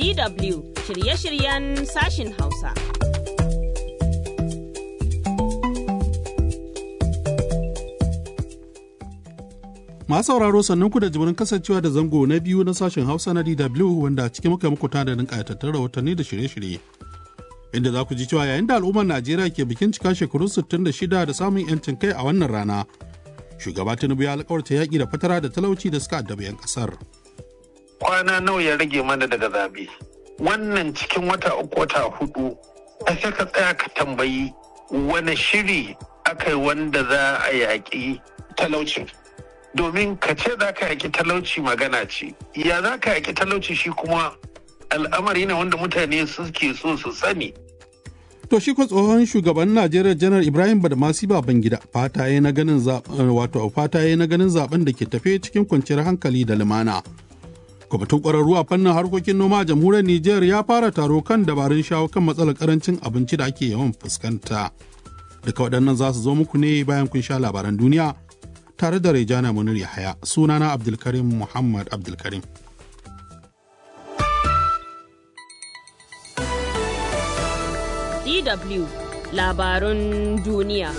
DW shirye-shiryen sashin Hausa. Masu sauraro sannan ku da jimurin kasancewa da zango na biyu na sashen Hausa na DW wanda cikin muka muku tanadin ƙayatattun rahotanni da shirye-shirye. Inda za ku ji cewa yayin da al'ummar Najeriya ke bikin cika shekaru 66 da samun 'yancin kai a wannan rana, shugaba Tinubu ya alkawarta yaƙi da fatara da talauci da suka addabi 'yan ƙasar. Kwana nawa ya rage mana daga zabe. Wannan cikin wata uku wata hudu, a sai ka tsaya ka tambayi wani shiri aka yi wanda za a yaƙi talaucin. domin ka ce za ka yaki talauci magana ce ya za ka yaki talauci shi kuma al'amari ne wanda mutane suke so su sani To shi ko tsohon shugaban Najeriya Janar Ibrahim Badamasi Babangida fata ya na ganin zaben wato fata ya na ganin zaben da ke tafe cikin kwanciyar hankali da lumana. Kwamitin ƙwararru a fannin harkokin noma a jamhuriyar Nijar ya fara taro kan dabarun shawo kan matsalar karancin abinci da ake yawan fuskanta. Duka waɗannan za su zo muku ne bayan kun sha labaran duniya tare da Rejana Munir Yahaya sunana Abdulkarim Muhammad Abdulkarim. DW labarun duniya.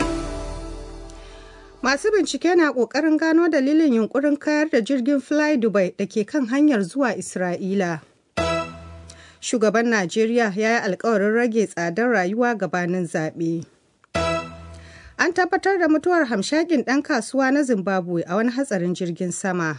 Masu bincike na ƙoƙarin gano dalilin yunkurin kayar da jirgin Fly Dubai da ke kan hanyar zuwa Isra'ila. Shugaban Najeriya ya yi alkawarin rage tsadar rayuwa gabanin zaɓe. An tabbatar da mutuwar hamshakin ɗan kasuwa na Zimbabwe a wani hatsarin jirgin sama.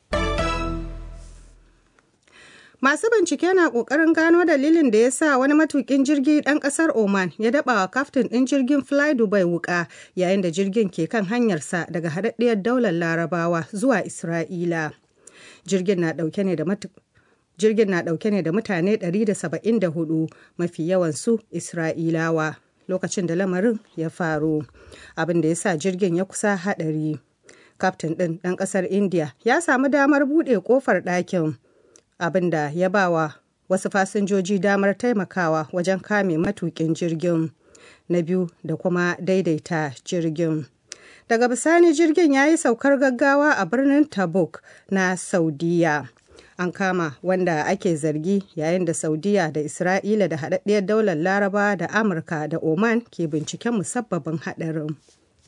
Masu bincike na ƙoƙarin gano dalilin da ya sa wani matuƙin jirgi ɗan ƙasar Oman ya daɓa wa kaftin ɗin jirgin Fly Dubai wuƙa yayin da jirgin ke kan hanyarsa daga haɗaɗɗiyar daular Larabawa zuwa Isra'ila. Jirgin na ɗauke ne da Jirgin na ɗauke ne da mutane 174 mafi yawansu Isra'ilawa. lokacin da lamarin ya faru abin da ya sa jirgin ya kusa haɗari kaftin ɗin ɗan ƙasar india ya samu damar buɗe ƙofar ɗakin abin da ya ba wa wasu fasinjoji damar taimakawa wajen kame matuƙin jirgin na biyu da kuma daidaita jirgin daga bisani jirgin ya yi saukar gaggawa a birnin tabuk na saudiya an kama wanda ake zargi yayin da saudiya da isra'ila da haɗaɗɗiyar daular laraba da amurka da oman ke binciken musabbabin haɗarin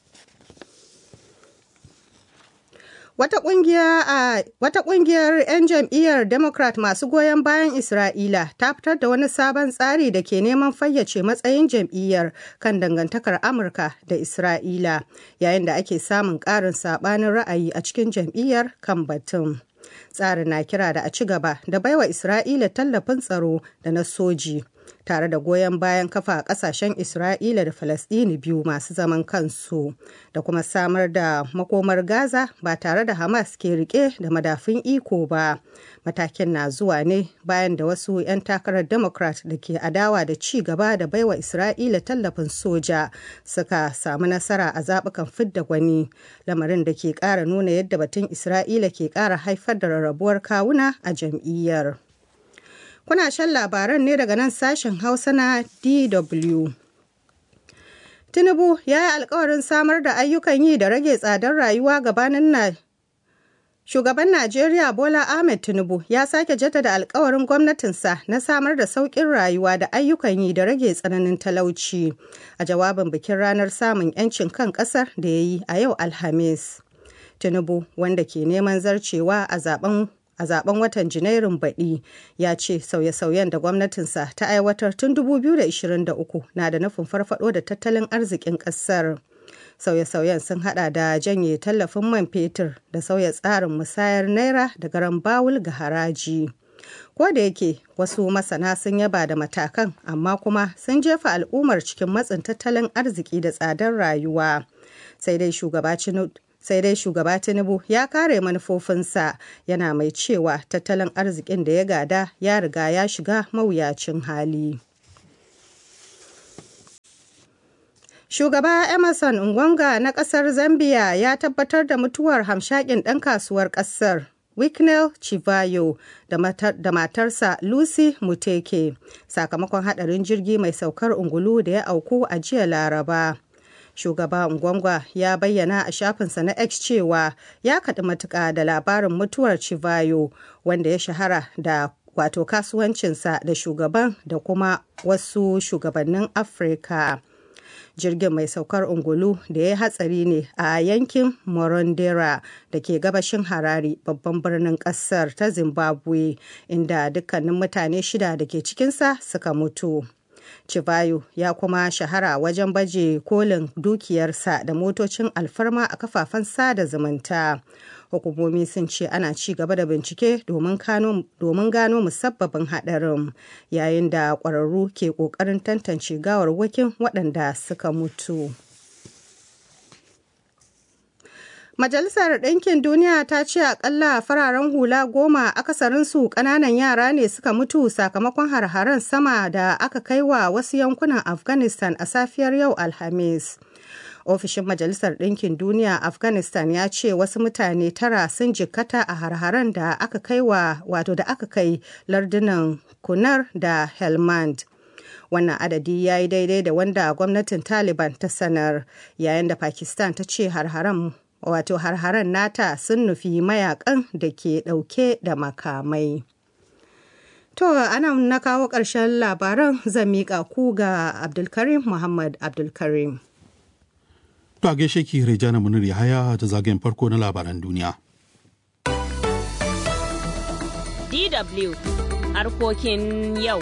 wata ƙungiyar 'yan jam'iyyar democrat masu goyon bayan isra'ila ta fitar da wani sabon tsari da ke neman fayyace matsayin jam'iyyar kan dangantakar amurka da isra'ila yayin da ake samun ƙarin saɓanin ra'ayi a cikin jam'iyyar kan batun tsarin na kira da a ci gaba da baiwa Isra'ila tallafin tsaro da na soji tare da goyon bayan kafa a kasashen Isra'ila da Falasɗini biyu masu zaman kansu da kuma samar da makomar Gaza ba tare da Hamas ke rike da madafin iko ba. Matakin na zuwa ne bayan da wasu 'yan takarar Democrat da ke adawa da ci gaba da baiwa Isra'ila tallafin soja suka samu nasara a zaɓukan fidda gwani lamarin da ke ƙara nuna yadda batun Isra'ila ke ƙara haifar da rarrabuwar kawuna a jam'iyyar. Kuna shan labaran ne daga nan sashen Hausa na DW. Tinubu ya yi alkawarin samar da ayyukan yi da rage tsadar rayuwa gabanin na Shugaban Najeriya Bola Ahmed Tinubu ya sake jaddada alkawarin gwamnatinsa na samar da sauƙin rayuwa da ayyukan yi da rage tsananin talauci a jawabin bikin ranar samun 'yancin kan ƙasar da ya yi a yau Alhamis. Tinubu wanda ke neman zarcewa a zaben a zaben watan janairun baɗi ya ce sauye-sauyen da gwamnatinsa ta aiwatar tun 2023 na da nufin farfado da tattalin arzikin ƙasar. sauye-sauyen sun hada da janye tallafin man fetur da sauya tsarin musayar naira da garan bawul ga haraji ko da yake wasu masana sun yaba da matakan amma kuma sun jefa al'ummar cikin matsin tattalin arziki da tsadar rayuwa sai dai shugaba sai dai shugaba tinubu ya kare manufofinsa yana mai cewa tattalin arzikin da ya gada ya riga ya shiga mawuyacin hali shugaba emerson ngwanga na kasar zambia ya tabbatar da mutuwar hamshakin ɗan kasuwar ƙasar Wicknell Chivayo da, matar, da matarsa Lucy Muteke sakamakon hadarin jirgi mai saukar ungulu da ya auku a jiya Laraba. Shugaba Ngwangwa ya bayyana a shafinsa na X cewa ya kaɗi matuƙa da labarin mutuwar Chivayo wanda ya shahara da wato kasuwancinsa da shugaban da kuma wasu shugabannin afirka jirgin mai saukar ungulu da ya hatsari ne a yankin morondera da ke gabashin harare babban birnin kasar ta zimbabwe inda dukkanin mutane shida da ke cikinsa suka mutu Chivayo ya kuma shahara wajen baje kolin dukiyarsa da motocin alfarma a kafafen sada zumunta. Hukumomi sun ce ana ci gaba da bincike domin gano musabbabin haɗarin yayin da ƙwararru ke ƙoƙarin tantance gawarwakin waɗanda suka mutu. Majalisar Ɗinkin Duniya ta ce akalla fararen hula goma akasarinsu ƙananan yara ne suka mutu sakamakon har-haren sama da aka kai wa wasu yankunan Afghanistan a safiyar yau Alhamis. Ofishin Majalisar Ɗinkin Duniya Afghanistan ya ce wasu mutane tara sun jikkata a har-haren da aka kai wa wato da aka kai lardunan Kunar da Helmand. wannan adadi ya yi daidai da wanda gwamnatin taliban ta sanar yayin da pakistan ta ce har-haren wato har-haren nata sun nufi mayakan da ke ɗauke da makamai. To, ana na kawo ƙarshen labaran zan miƙa ku ga Abdulkarim Muhammad Abdulkarim. To, a gaishe ki Rejana Munir Yahaya da zagayen farko na labaran duniya. DW harkokin yau.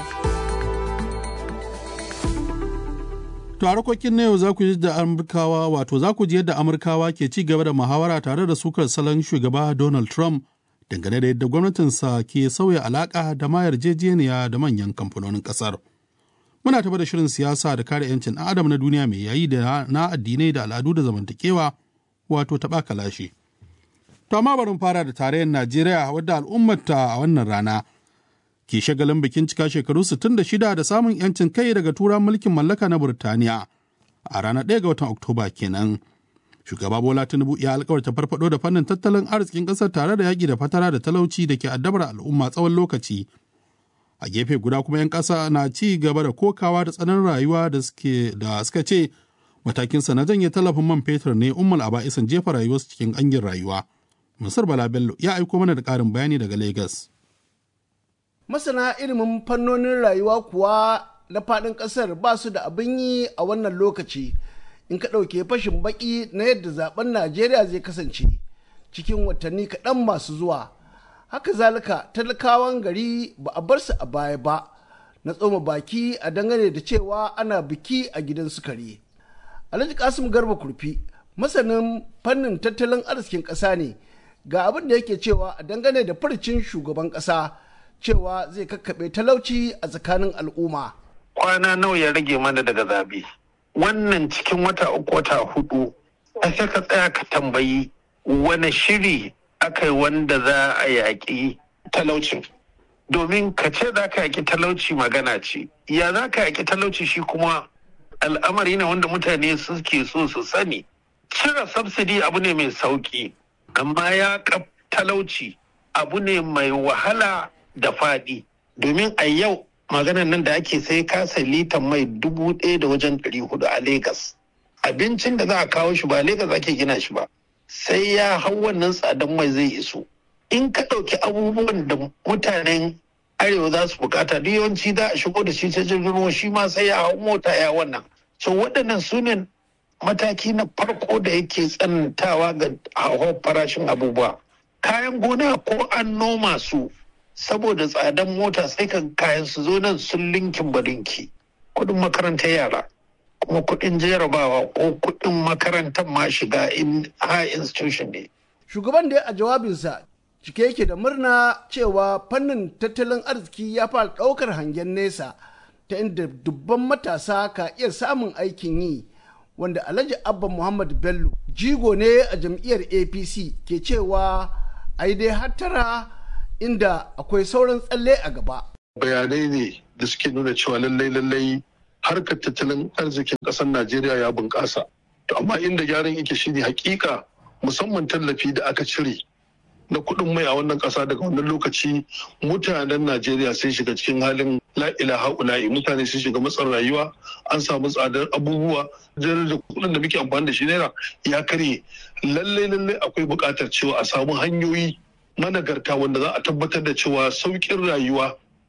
To a harkokin na yau za ku ji da Amurkawa wato za ku ji yadda Amurkawa ke ci gaba da muhawara tare da sukar salon shugaba Donald Trump dangane da yadda gwamnatinsa ke sauya alaka da ma yarjejeniya da manyan kamfanonin kasar. Muna taɓa da shirin siyasa da kare 'yancin ɗan adam na duniya mai yayi da na addinai da al'adu da zamantakewa wato taɓa kalashi. To amma bari fara da tarayyar Najeriya wadda al'ummarta a wannan rana ke shagalin bikin cika shekaru 66 da samun 'yancin kai daga turan mulkin mallaka na Burtaniya a ranar 1 ga watan Oktoba kenan. Shugaba Bola Tinubu ya alkawarta farfado da fannin tattalin arzikin ƙasar tare da yaƙi da fatara da talauci da ke addabar al'umma tsawon lokaci. A gefe guda kuma 'yan ƙasa na ci gaba da kokawa da tsanan rayuwa da suke da suka ce matakinsa na janye tallafin man fetur ne ummul aba'isan jefa rayuwarsu cikin ƙangin rayuwa. Musar Bala Bello ya aiko mana da ƙarin bayani daga Lagos. masana ilimin fannonin rayuwa kuwa na faɗin ƙasar ba su da abin yi a wannan lokaci in ka ɗauke fashin baƙi na yadda zaben najeriya zai kasance cikin watanni kaɗan masu zuwa haka zalika talakawan gari ba a bar su a baya ba na tsoma baki a dangane da cewa ana biki a gidan sukari alhaji kasim garba kurfi masanin fannin tattalin arzikin ƙasa ne ga abin da yake cewa a dangane da furcin shugaban ƙasa cewa zai kakkaɓe talauci a tsakanin al'umma. Kwana nawa ya rage mana daga zabe. Wannan cikin wata uku wata hudu, a sai ka tsaya ka tambayi wani shiri aka yi wanda za a yaƙi talaucin. Domin ka ce za ka yaƙi talauci magana ce, ya za ka yaƙi talauci shi kuma al'amari ne wanda mutane suke so su sani. Cire subsidy abu ne mai sauƙi, amma ya talauci abu ne mai wahala da faɗi domin a yau maganan nan da ake sai kasa litan mai dubu ɗaya da wajen ɗari hudu a Legas. Abincin da za a kawo shi ba Legas ake gina shi ba. Sai ya hau wannan tsadan mai zai iso. In ka ɗauki abubuwan da mutanen arewa za su bukata duk yawanci za a shigo da shi ta jirgin ruwa shi ma sai ya hau mota ya wannan. So waɗannan su ne mataki na farko da yake tsanantawa ga hauhawar farashin abubuwa. Kayan gona ko an noma su saboda tsadan mota sai kan kayan su zo nan sun linkin balinki kudin makarantar yara kuma kudin jarabawa ko kudin makarantar ma shiga in high institution ne shugaban da a jawabinsa cike yake da murna cewa fannin tattalin arziki ya fara ɗaukar hangen nesa ta inda dubban matasa ka iya samun aikin yi wanda alhaji abba muhammad bello jigo ne a jam'iyyar apc ke cewa ai dai hattara inda akwai sauran tsalle a gaba. Bayanai ne da suke nuna cewa lallai lallai harkar tattalin arzikin ƙasar Najeriya ya bunƙasa. To amma inda gyaran yake shine hakika musamman tallafi da aka cire na kuɗin mai a wannan ƙasa daga wannan lokaci mutanen Najeriya sun shiga cikin halin la'ila ha'ula'i mutane sun shiga matsin rayuwa an samu tsadar abubuwa da kuɗin da muke amfani da shi naira ya karye lallai lallai akwai buƙatar cewa a samu hanyoyi managarta wanda za a tabbatar da cewa sauƙin rayuwa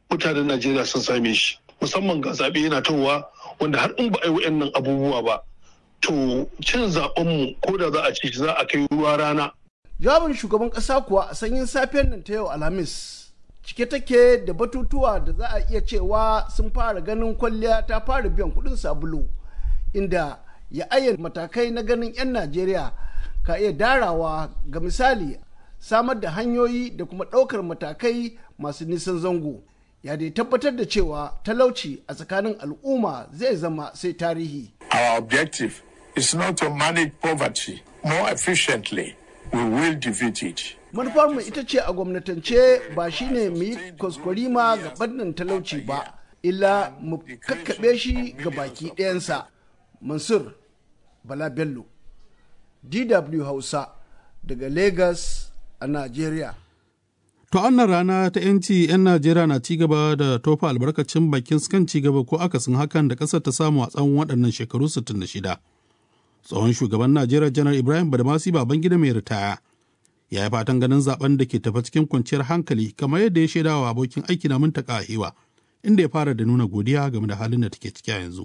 mutanen najeriya sun same shi musamman ga zaɓe yana towa wanda har in ba a yi wa'annan abubuwa ba to cin zaɓenmu ko da za a ci za a kai ruwa rana jawabin shugaban ƙasa kuwa a sanyin safiyar nan ta yau alhamis cike take da batutuwa da za a iya cewa sun fara ganin kwalliya ta fara biyan kuɗin sabulu inda ya ayyana matakai na ganin 'yan najeriya ka iya darawa ga misali samar da hanyoyi da kuma ɗaukar matakai masu nisan zango ya dai tabbatar da cewa talauci a tsakanin al'umma zai zama sai tarihi Our objective is not to manage poverty more efficiently. We will defeat it. manufarmu ita ce a gwamnatance ba shine mu yi kwaskwarima ga ɓannan talauci ba illa mu kakkaɓe shi ga baki ɗayansa mansur bala bello dw hausa daga lagos a nigeria To annan rana ta 'yanci 'yan Najeriya na ci gaba da tofa albarkacin bakin kan ci gaba ko akasin hakan da ƙasar ta samu a tsawon waɗannan shekaru 66. Tsohon shugaban Najeriya Janar Ibrahim Badamasi Babangida mai ritaya ya yi fatan ganin zaben da ke tafa cikin kwanciyar hankali kamar yadda ya shaida wa abokin aiki na Muntaka Ahiwa inda ya fara da nuna godiya game da halin da take ciki a yanzu.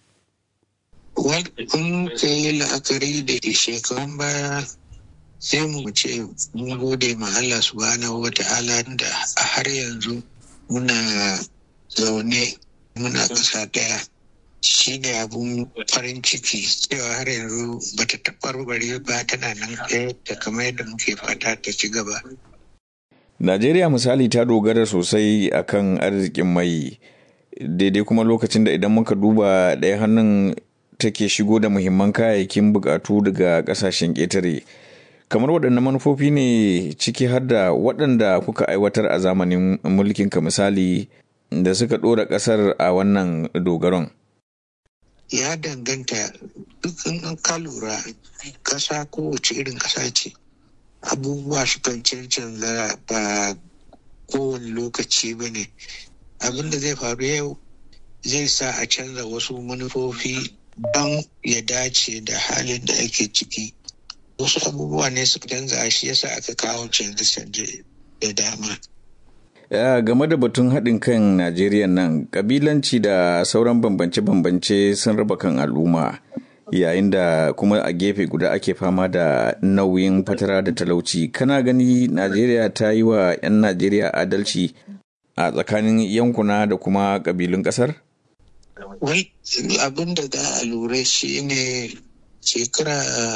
in ka yi la'akari da shekarun baya sai mu ce mun gode ma Allah subhanahu wa ta'ala da a har yanzu muna zaune muna ƙasa ɗaya shi ne abun farin ciki cewa har yanzu ba ta taɓarɓare ba tana nan ɗaya da kamar yadda muke fata ta ci gaba. Najeriya misali ta dogara sosai akan arzikin mai daidai kuma lokacin da idan muka duba ɗaya hannun take shigo da muhimman kayayyakin bukatu daga ƙasashen ƙetare. kamar waɗanne manufofi ne ciki har da waɗanda kuka aiwatar a zamanin mulkinka misali da suka ɗora ƙasar a wannan dogaron ya danganta duk in ka lura ƙasa kowace irin ƙasa ce abubuwa su kan cancanza ba kowane lokaci ba ne abin da zai faru yau zai sa a canza wasu manufofi don ya dace da halin da ake ciki wasu abubuwa ne su canza shi yasa aka kawo canje-canje da dama. Ya game da batun haɗin kan Najeriya nan, ƙabilanci da sauran bambance-bambance sun raba kan al'umma, yayin da kuma a gefe guda ake fama da nauyin fatara da talauci. Kana gani Najeriya ta yi wa 'yan Najeriya adalci a tsakanin yankuna da kuma ƙabilun ƙasar? Wai abin da za a lura shi ne shekara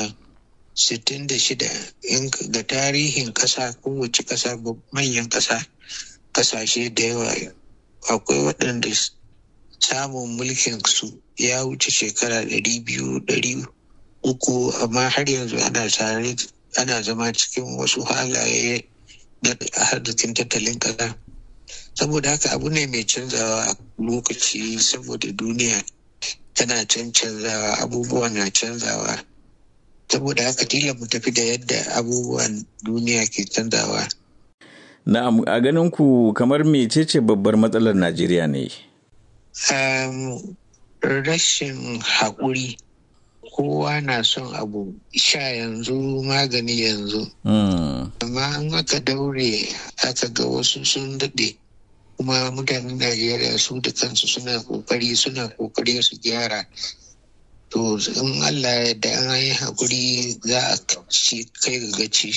66 in ga tarihin ƙasa kowace ƙasa manyan ƙasa ƙasashe da yawa akwai waɗanda samun mulkin su ya wuce shekara ɗari biyu ɗari uku amma har yanzu ana tare ana zama cikin wasu halaye na arzikin tattalin ƙasa saboda haka abu ne mai canzawa a lokaci saboda duniya tana canzawa abubuwa na canzawa saboda haka tila mu tafi da yadda abubuwan duniya ke canzawa. Na'am, a ganin ku kamar mecece babbar matsalar Najeriya ne? Um, rashin haƙuri. Kowa na son abu sha yanzu magani yanzu. Amma an aka daure aka ga wasu sun daɗe. kuma mutanen Najeriya su da kansu suna ƙoƙari suna ƙoƙari su gyara. to in Allah da an yi haƙuri za a ci kai ga gaci.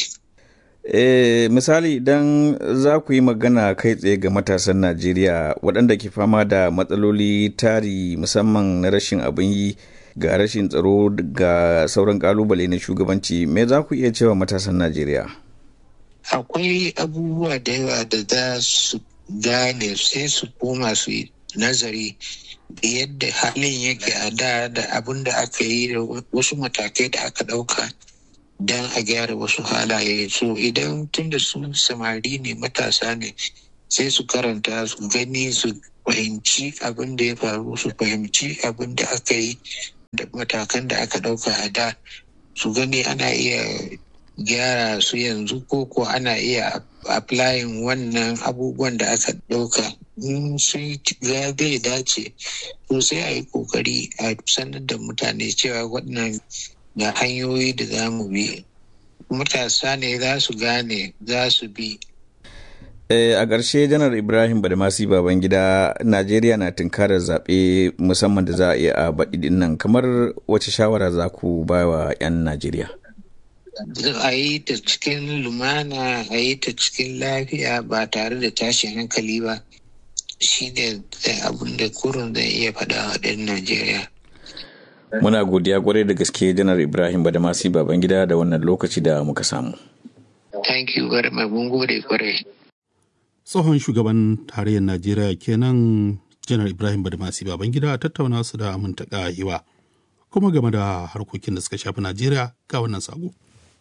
E, misali idan za ku yi magana kai tsaye ga matasan Najeriya waɗanda ke fama da matsaloli tari musamman na rashin abin yi ga rashin tsaro ga sauran kalubale na shugabanci me za ku iya cewa matasan Najeriya? Akwai abubuwa da yawa da za su gane sai su koma su yi nazari da yadda halin yake a da da abin da aka yi da wasu matakai da aka ɗauka don a gyara wasu halaye so idan tun da su samari ne matasa ne sai su karanta su gani su fahimci abin da ya faru su fahimci abin da aka yi da matakan da aka ɗauka a da su gani ana iya gyara su yanzu ko ko ana iya applying wannan abubuwan da aka ɗauka in sun ga zai dace to sai a yi kokari a sanar da mutane cewa waɗannan ga hanyoyi da za mu bi matasa ne za su gane za su bi a ƙarshe janar ibrahim badamasi babangida najeriya na tunkarar zaɓe musamman da za a iya a baɗi nan kamar wace shawara za ku ba wa 'yan najeriya a yi ta cikin lumana a yi ta cikin lafiya ba tare da tashin hankali ba shi ne abin da kurun zai iya faɗa wa ɗan najeriya muna godiya kwarai da gaske janar ibrahim badamasi babangida da wannan lokaci da muka samu thank you very much mun gode kwarai tsohon shugaban tarayyar najeriya kenan janar ibrahim badamasi babangida a tattauna su da amintaka hiwa kuma game da harkokin da suka shafi najeriya ga wannan sako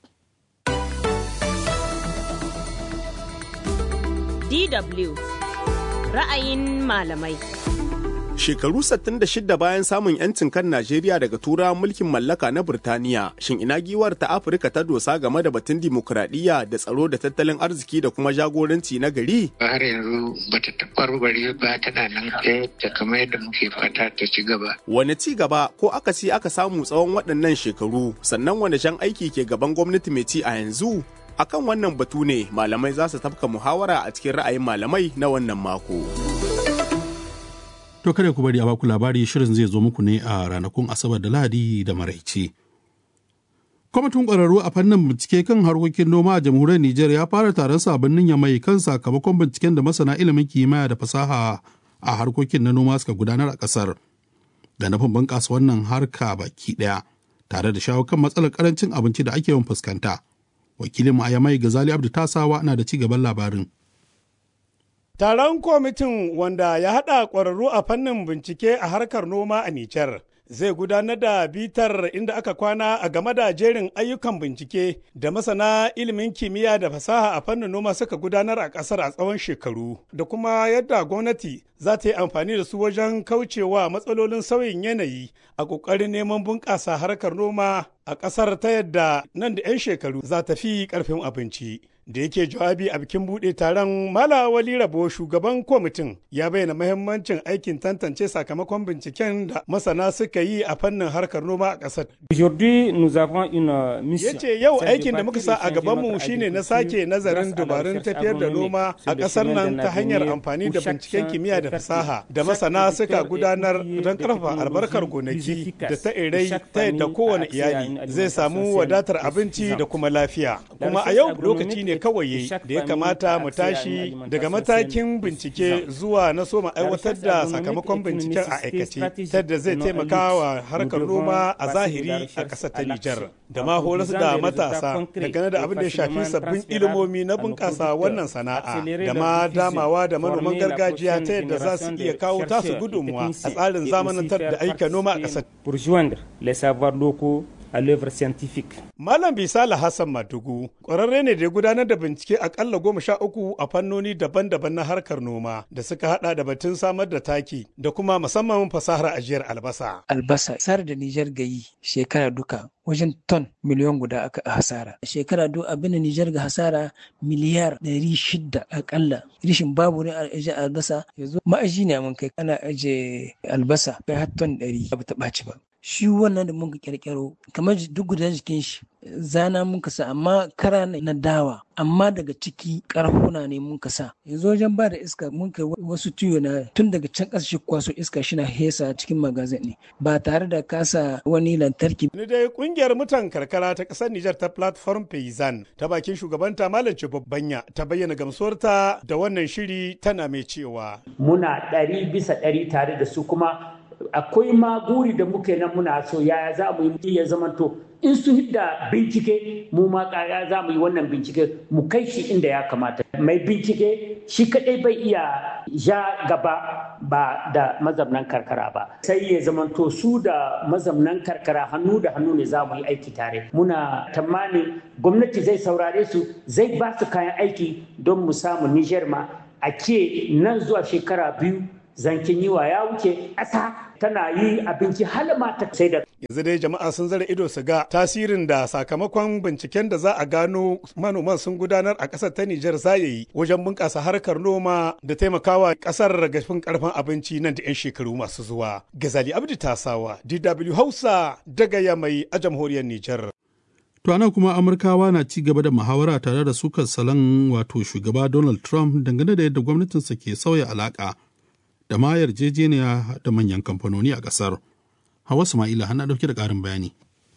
DW ra'ayin malamai. Shekaru 66 bayan samun 'yancin kan Najeriya daga turawan mulkin mallaka na Burtaniya, shin ina giwar ta Afirka ta dosa game da batun dimokuraɗiyya da tsaro da tattalin arziki da kuma jagoranci na gari? har yanzu ba ta taɓarɓare ba tana nan ɗaya ta kamar yadda muke fata ta ci gaba. Wane ci gaba ko akasi aka samu tsawon waɗannan shekaru, sannan wane jan aiki ke gaban gwamnati mai ci a yanzu? akan wannan batu ne malamai za su tafka muhawara a cikin ra'ayin malamai na wannan mako. To kada ku bari a baku labari shirin zai zo muku ne a ranakun Asabar da Lahadi da Maraice. Kwamitin ƙwararru a fannin bincike kan harkokin noma a jamhuriyar Nijar ya fara taron sabonnin ya mai kan sakamakon binciken da masana ilimin kimiyya da fasaha a harkokin na noma suka gudanar a ƙasar. Da nufin bunƙasa wannan harka baki ɗaya tare da shawo kan matsalar ƙarancin abinci da ake yawan fuskanta. wakilin Ayamai Gazali Abdu Tasawa na da ci gaban labarin. Taron kwamitin wanda ya haɗa ƙwararru a fannin bincike a harkar noma a Nijar zai gudanar da bitar inda aka kwana a game da jerin ayyukan bincike da masana ilimin kimiyya da fasaha a fannin noma suka gudanar a ƙasar a tsawon shekaru da kuma yadda gwamnati za ta yi amfani da su wajen kaucewa matsalolin sauyin yanayi a ƙoƙarin neman bunƙasa harkar noma a ƙasar ta yadda nan da 'yan shekaru za ta fi ƙarfin abinci. da yake jawabi a bikin buɗe taron mala wali rabo shugaban kwamitin ya bayyana mahimmancin aikin tantance sakamakon binciken da masana suka yi a fannin harkar noma a ƙasar. ya ce yau aikin da muka sa a gabanmu shine na sake nazarin dabarun tafiyar da noma a ƙasar nan ta hanyar amfani da binciken kimiyya da fasaha da masana suka gudanar don ƙarfafa albarkar gonaki da ta irai ta yadda kowane iyali zai samu wadatar abinci da kuma lafiya kuma a yau lokaci ne kawai da ya kamata mu tashi daga matakin bincike zuwa na soma aiwatar da sakamakon binciken a aikace ta da zai taimaka wa harkar noma a zahiri a ƙasar ta Nijar da ma horas da matasa dangane da abin da ya shafi sabbin ilimomi na bunƙasa wannan sana'a da ma damawa da manoman gargajiya ta yadda za su iya kawo tasu gudunmuwa a tsarin zamanantar da aika noma a ƙasar. à l'œuvre scientifique. Malam Bisala Hassan Madugu ƙwararre ne da ya gudanar da bincike akalla goma sha uku a fannoni daban-daban na harkar noma da suka hada da batun samar da taki da kuma musamman fasahar ajiyar albasa. Albasa sar da Nijar gayi shekara duka wajen ton miliyon guda aka hasara. Shekara duk abin da Nijar ga hasara miliyar ɗari shida akalla. Rishin babu ne a ajiye albasa yanzu ma'aji ne mun kai ana ajiye albasa kai har ton ɗari ba ta ɓaci ba. shi wannan da muka kirkiro kamar duk guda jikin shi zana muka sa amma kara na dawa amma daga ciki karfuna ne muka sa yanzu wajen ba da iska mun kai wasu tuyo na tun daga can ƙasa shi kwaso iska shi na hesa cikin magazin ne ba tare da kasa wani lantarki. ni dai kungiyar mutan karkara ta ƙasar Nijar ta platform Payzan ta bakin shugabanta Malam Babbanya ta bayyana gamsuwarta da wannan shiri tana mai cewa. Muna ɗari bisa ɗari tare da su kuma akwai ma guri da muke nan muna so yaya za mu yi ya zamanto in su hidda bincike mu ma kaya za mu yi wannan bincike mu kai shi inda ya kamata mai bincike shi kadai bai iya ja gaba ba da mazamnan karkara ba sai ya zamanto su da mazamnan karkara hannu da hannu ne za mu yi aiki tare muna tamanin gwamnati zai saurare su zai ba su kayan aiki don mu samu niger ma a ke nan zuwa shekara biyu zankin yiwa ya wuce ƙasa tana yi abinci halama ta sai da yanzu dai jama'a sun zara ido su ga tasirin da sakamakon binciken da za a gano manoman sun gudanar a ƙasar ta Nijar za ya yi wajen bunƙasa harkar noma da taimakawa ƙasar ragafin ƙarfin abinci nan da 'yan shekaru masu zuwa. Gazali Abdi Tasawa, DW Hausa daga Yamai a jamhuriyar Nijar. To ana kuma Amurkawa na ci gaba da muhawara tare da sukar salon wato shugaba Donald Trump dangane da yadda gwamnatinsa ke sauya alaƙa da ma yarjejeniya da manyan kamfanoni a ƙasar. Hawa Sama'ila hana ɗauke da ƙarin bayani.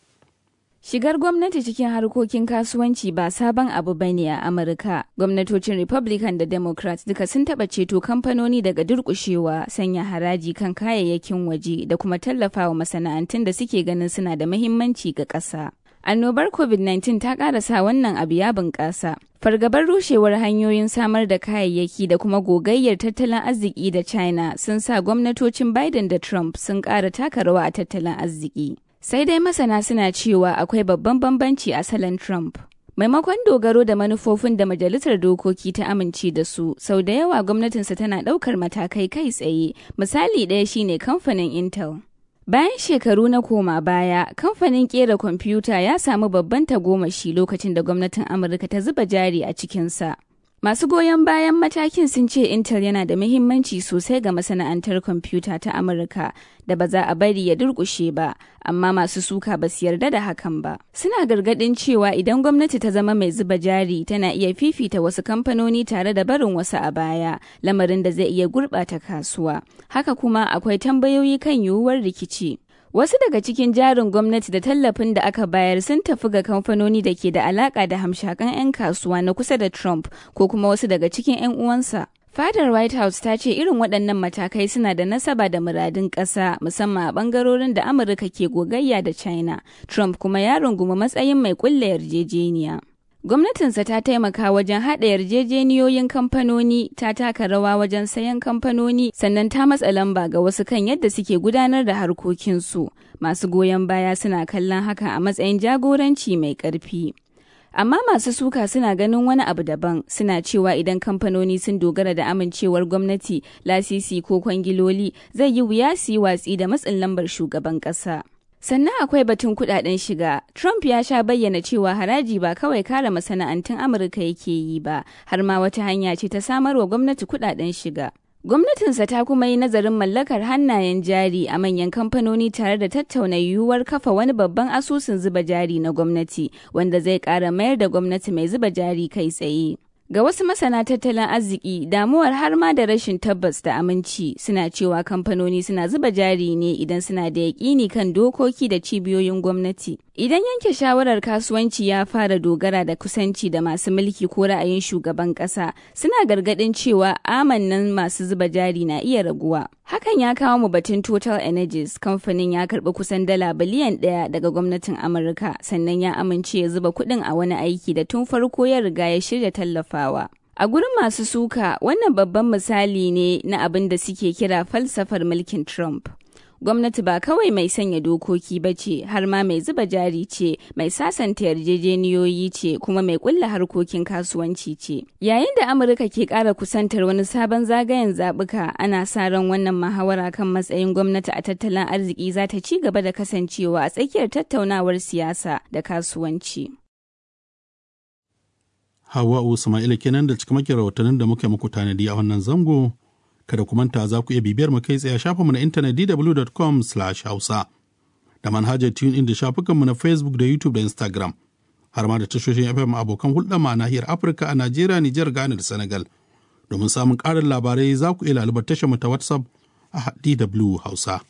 Shigar gwamnati cikin harkokin kasuwanci ba sabon abu ba ne a Amurka. Gwamnatocin Republican da Democrat duka sun taɓa ceto kamfanoni daga durƙushewa, sanya haraji kan kayayyakin waje da kuma tallafawa masana'antun da suke ganin suna da muhimmanci ga ƙasa. Annobar COVID-19 ta ƙarasa wannan abu ya bunƙasa. Fargabar rushewar hanyoyin samar da kayayyaki da kuma gogayyar tattalin arziki da China sun sa gwamnatocin Biden da Trump sun ƙara taka rawa a tattalin arziki. Sai dai masana suna cewa akwai babban bambanci a salon Trump. Maimakon dogaro da manufofin da Majalisar Dokoki ta amince da su, sau da yawa gwamnatinsa tana ɗaukar matakai kai tsaye, misali ɗaya shine kamfanin Intel. Bayan shekaru na koma baya, kamfanin kera kwamfuta ya samu babban tagomashi lokacin da gwamnatin Amurka ta zuba jari a cikinsa. Masu goyon bayan matakin sun ce Intel yana da muhimmanci sosai ga masana'antar kwamfuta ta Amurka da ba za a bari ya durƙushe ba, amma masu suka ba su yarda da hakan ba. Suna gargaɗin cewa idan gwamnati ta zama mai zuba jari tana iya fifita wasu kamfanoni tare da barin wasu a baya, lamarin da zai iya gurɓata kasuwa. Haka kuma akwai tambayoyi kan yiwuwar rikici. Wasu daga cikin jarin gwamnati da tallafin da aka bayar sun tafi ga kamfanoni da ke da alaka da hamshakan 'yan kasuwa na kusa da Trump ko kuma wasu daga cikin 'yan uwansa. Fadar White House ta ce irin waɗannan matakai suna da nasaba da muradun ƙasa musamman a ɓangarorin da Amurka ke gogayya da China. Trump kuma ya rungumi matsayin mai ƙulla yarjejeniya. Gwamnatinsa ta taimaka wajen haɗa yarjejeniyoyin kamfanoni, ta taka rawa wajen sayan kamfanoni, sannan ta matsa lamba ga wasu kan yadda suke gudanar da harkokinsu. Masu goyon baya suna kallon haka a matsayin jagoranci mai ƙarfi. Amma masu suka suna ganin wani abu daban, suna cewa idan kamfanoni sun dogara da amincewar gwamnati, lasisi ko kwangiloli, zai yi wuya su yi watsi da matsin lambar shugaban ƙasa. Sannan akwai batun kudaden shiga. Trump ya sha bayyana cewa haraji ba kawai kare masana'antun Amurka yake yi ba, har ma wata hanya ce ta samarwa gwamnati kudaden shiga. Gwamnatinsa ta kuma yi nazarin mallakar hannayen jari a manyan kamfanoni tare da tattauna yiwuwar kafa wani babban asusun zuba jari na gwamnati, wanda zai ƙara mayar da gwamnati mai zuba jari kai tsaye. Ga wasu masana tattalin arziki, damuwar har ma da rashin tabbas da aminci suna cewa kamfanoni suna zuba jari ne idan suna da yaƙini kan dokoki da cibiyoyin gwamnati. Idan yanke shawarar kasuwanci ya fara dogara da kusanci da masu mulki ko ra'ayin shugaban ƙasa, suna gargaɗin cewa amannan masu zuba jari na iya raguwa. Hakan ya kawo mu batun Total Energies, kamfanin ya karɓi kusan dala biliyan ɗaya daga gwamnatin Amurka, sannan ya amince ya zuba kuɗin a wani aiki da tun farko ya riga ya shirya tallafawa. A gurin masu suka, wannan babban misali ne na abin da suke kira falsafar mulkin Trump. gwamnati ba kawai mai sanya dokoki ba ce har ma mai zuba jari ce mai sasanta yarjejeniyoyi ce kuma mai kulla harkokin kasuwanci ce yayin da amurka ke kara kusantar wani sabon zagayen zabuka ana sa ran wannan muhawara kan matsayin gwamnati a tattalin arziki za ta ci gaba da kasancewa a tsakiyar tattaunawar siyasa da kasuwanci Hawa Usma'ila kenan da cikamakin rahotannin da muke muku tanadi a wannan zango kada ku manta za ku iya bibiyar mu kai tsaye a mu na intanet dw.com hausa da manhajar tune in da shafukanmu na facebook da youtube da instagram har ma da tashoshin fm abokan hulɗa ma nahiyar afirka a najeriya nijar ghana da senegal domin samun ƙarin labarai za ku iya lalubar tashar mu ta whatsapp a dw hausa